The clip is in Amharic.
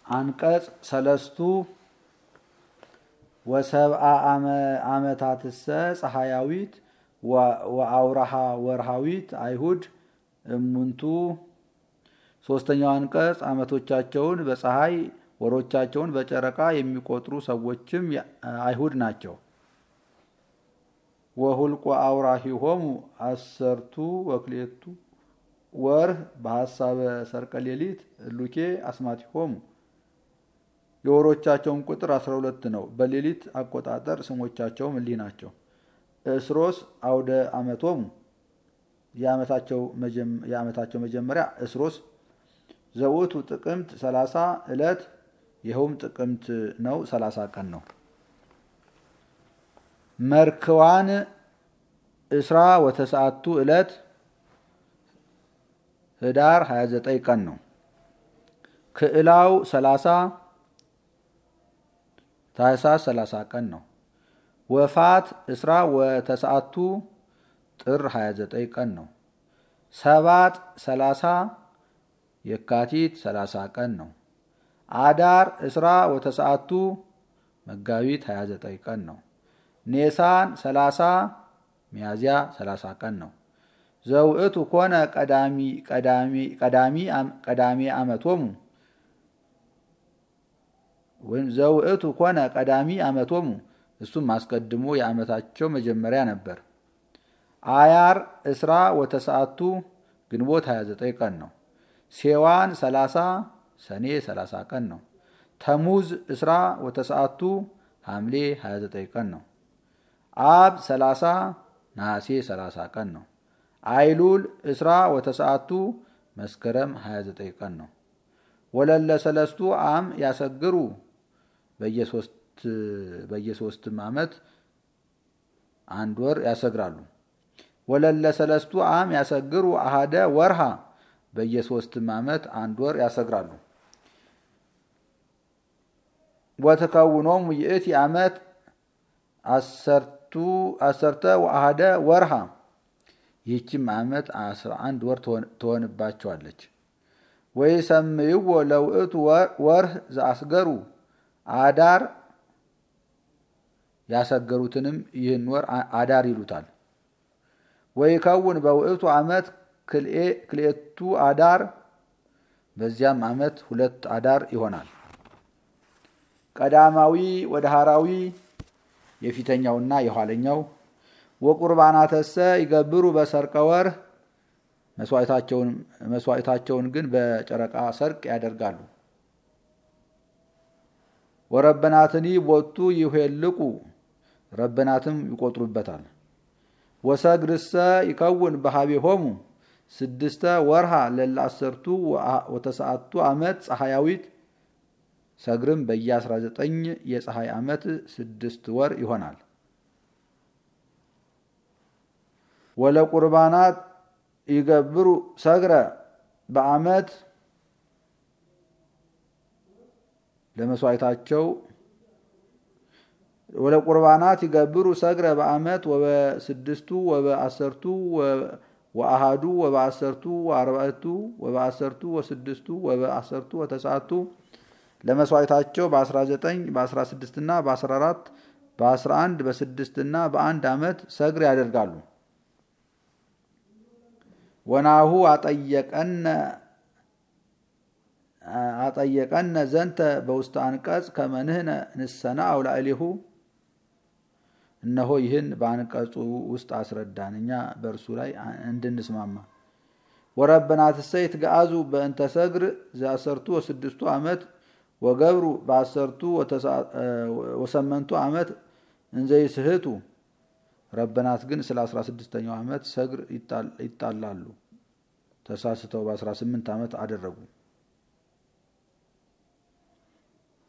አንቀጽ ሰለስቱ ወሰብአ ዓመታትሰ ፀሐያዊት ወአውራሃ ወርሃዊት አይሁድ እሙንቱ። ሶስተኛው አንቀጽ ዓመቶቻቸውን በፀሐይ ወሮቻቸውን በጨረቃ የሚቆጥሩ ሰዎችም አይሁድ ናቸው። ወሁልቆ አውራሂሆሙ አሰርቱ ወክሌቱ ወርህ በሐሳበ ሰርቀ ሌሊት እሉኬ አስማቲሆሙ የወሮቻቸውን ቁጥር 12 ነው። በሌሊት አቆጣጠር ስሞቻቸውም እሊህ ናቸው። እስሮስ አውደ ዓመቶሙ የዓመታቸው መጀመሪያ እስሮስ ዘውቱ ጥቅምት 30 ዕለት ይኸውም ጥቅምት ነው፣ 30 ቀን ነው። መርክዋን እስራ ወተሰዓቱ ዕለት ህዳር 29 ቀን ነው። ክዕላው 30 ታህሳስ 30 ቀን ነው። ወፋት እስራ ወተሰዓቱ ጥር 29 ቀን ነው። ሰባጥ 30 የካቲት 30 ቀን ነው። አዳር እስራ ወተሰዓቱ መጋቢት 29 ቀን ነው። ኔሳን 30 ሚያዝያ 30 ቀን ነው። ዘውእቱ ኮነ ቀዳሚ ዓመቶሙ ወይም ዘውእቱ ኮነ ቀዳሚ ዓመቶሙ እሱም አስቀድሞ የዓመታቸው መጀመሪያ ነበር። አያር እስራ ወተሰዓቱ ግንቦት 29 ቀን ነው። ሴዋን 30 ሰኔ 30 ቀን ነው። ተሙዝ እስራ ወተሰዓቱ ሐምሌ 29 ቀን ነው። አብ 30 ነሐሴ 30 ቀን ነው። አይሉል እስራ ወተሰዓቱ መስከረም 29 ቀን ነው። ወለለ ሰለስቱ አም ያሰግሩ በየሶስትም ዓመት አንድ ወር ያሰግራሉ። ወለለ ሰለስቱ አም ያሰግሩ አሃደ ወርሃ በየሶስትም ዓመት አንድ ወር ያሰግራሉ። ወተከውኖሙ ይእቲ ዓመት አሰርተ ወአሃደ ወርሃ ይህችም ዓመት አስራ አንድ ወር ትሆንባቸዋለች። ወይ ሰምይዎ ለውእቱ ወርህ ዘአስገሩ አዳር ያሰገሩትንም ይህን ወር አዳር ይሉታል። ወይ ከውን በውእቱ ዓመት ክልኤቱ አዳር በዚያም ዓመት ሁለት አዳር ይሆናል። ቀዳማዊ ወደ ሐራዊ የፊተኛውና የኋለኛው ወቁርባናተሰ ይገብሩ በሰርቀ ወርህ መስዋዕታቸውን ግን በጨረቃ ሰርቅ ያደርጋሉ። ወረበናትኒ ቦቱ ይሄልቁ ረበናትም ይቆጥሩበታል። ወሰግድሰ ይከውን በሃቤሆሙ ስድስተ ወርሃ ለለ አሰርቱ ወተሰዓቱ ዓመት ፀሐያዊት ሰግርም በየ19 የፀሐይ ዓመት ስድስት ወር ይሆናል። ወለቁርባናት ይገብሩ ሰግረ በዓመት ለመስዋዕታቸው ወለቁርባናት ይገብሩ ሰግረ በዓመት ወበስድስቱ ወበአሰርቱ ወአሃዱ ወበአሰርቱ ወአርባዕቱ ወበአሰርቱ ወስድስቱ ወበአሰርቱ ወተሰዓቱ ለመስዋዕታቸው በ19 በ16 እና በ14 በ11 በ6 እና በአንድ ዓመት ሰግር ያደርጋሉ። ወናሁ አጠየቀነ ዘንተ በውስተ አንቀጽ ከመንህነ ንሰና አውላዕሌሁ እነሆ ይህን በአንቀጹ ውስጥ አስረዳን እኛ በእርሱ ላይ እንድንስማማ። ወረበናትሰ ይትገአዙ በእንተ ሰግር ዘአሰርቱ ወስድስቱ ዓመት ወገብሩ በአሰርቱ ወሰመንቱ ዓመት እንዘይስህቱ ረበናት ግን ስለ 16ኛው ዓመት ሰግር ይጣላሉ። ተሳስተው በ18 ዓመት አደረጉ።